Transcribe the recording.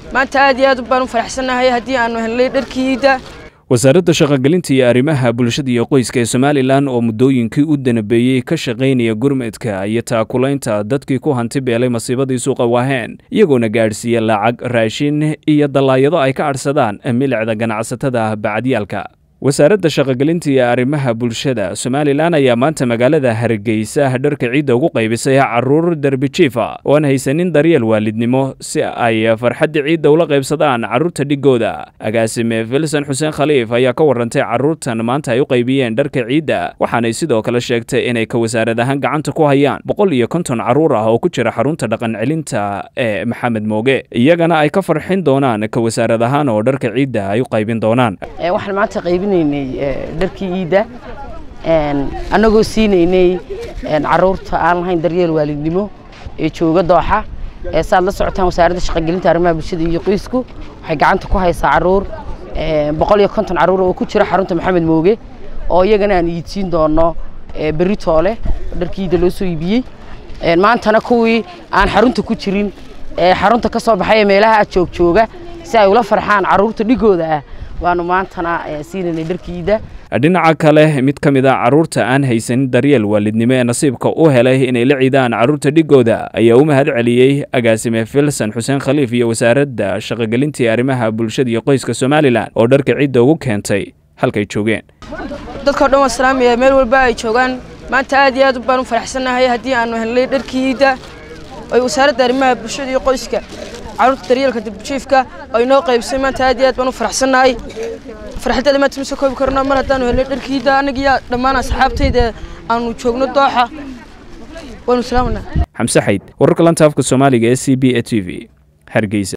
maanta aad iyo aad baan u faraxsannahay haddii aanu helnay dharkii iidda wasaaradda shaqogelinta iyo arrimaha bulshada iyo qoyska ee somalilan oo muddooyinkii u danabeeyey ka shaqaynaya gurmadka iyo taakulaynta dadkii ku hanti beelay masiibadii suuqa waaheen iyagoona gaadhsiiya lacag raashin iyo dallaayado ay ka adhsadaan milicda ganacsatada bacdyaalka wasaaradda shaqogelinta iyo arrimaha bulshada somalilan ayaa maanta magaalada hargeysa dharka ciidda ugu qaybisay caruur derbijiifa oo aan haysanin daryeel waalidnimo si ay farxadda ciidda ula qaybsadaan carruurta dhigooda agaasime filson xuseen khaliif ayaa ka warantay carruurtan maanta ay u qaybiyeen dharka ciidda waxaanay sidoo kale sheegtay inay ka wasaarad ahaan gacanta ku hayaan boqol iyo konton carruur ah oo ku jira xarunta dhaqan celinta ee maxamed mooge iyagana ay ka farxin doonaan ka wasaarad ahaan oo dharka ciidda ay u qaybin doonaan dharkii iidda annagoo siinaynay caruurta aan lahayn daryeel waalidnimo ee jooga dooxa saad la socotaan wasaaradda shaqogelinta arrimaha bulshada iyo qoysku waxay gacanta ku haysaa caruur boqol iyo konton caruur oo ku jira xarunta maxamed mooge oo iyagana aan iidsiin doono berri toole dharkii iidda loo soo iibiyey maantana kuwii aan xarunta ku jirin xarunta ka soo baxay ee meelaha joog jooga si ay ula farxaan caruurta dhigooda ah waanu maantana siinanay dharkiida dhinaca kale mid ka mid a carruurta aan haysanin daryeel waalidnimo ee nasiibka u helay inay la ciidaan carruurta dhigooda ayaa u mahad celiyey agaasime filson xuseen khaliif iyo wasaaradda shaqogelintii arrimaha bulshada iyo qoyska somalilan oo dharka ciidda ugu keentay halkay joogeen dadkao dhan waa salaamaya meel walba ay joogaan maanta aad iyo aad baan u faraxsannahay haddii aanu helnay dharkii iidda oy wasaaradda arrimaha bulshada iyo qoyska carruurta daryeelka dibjiifka oo inoo qaybsay maanta aad iyo aad baan u faraxsannahay farxaddeeda maanta ma soo koobi karno mar haddaanu helnay dharkiida annagiyo dhammaan asxaabtayda aanu joogno dooxa waanu salaamanaa xamse xayd wararka lanta afka soomaaliga ee c b a t v hargeysa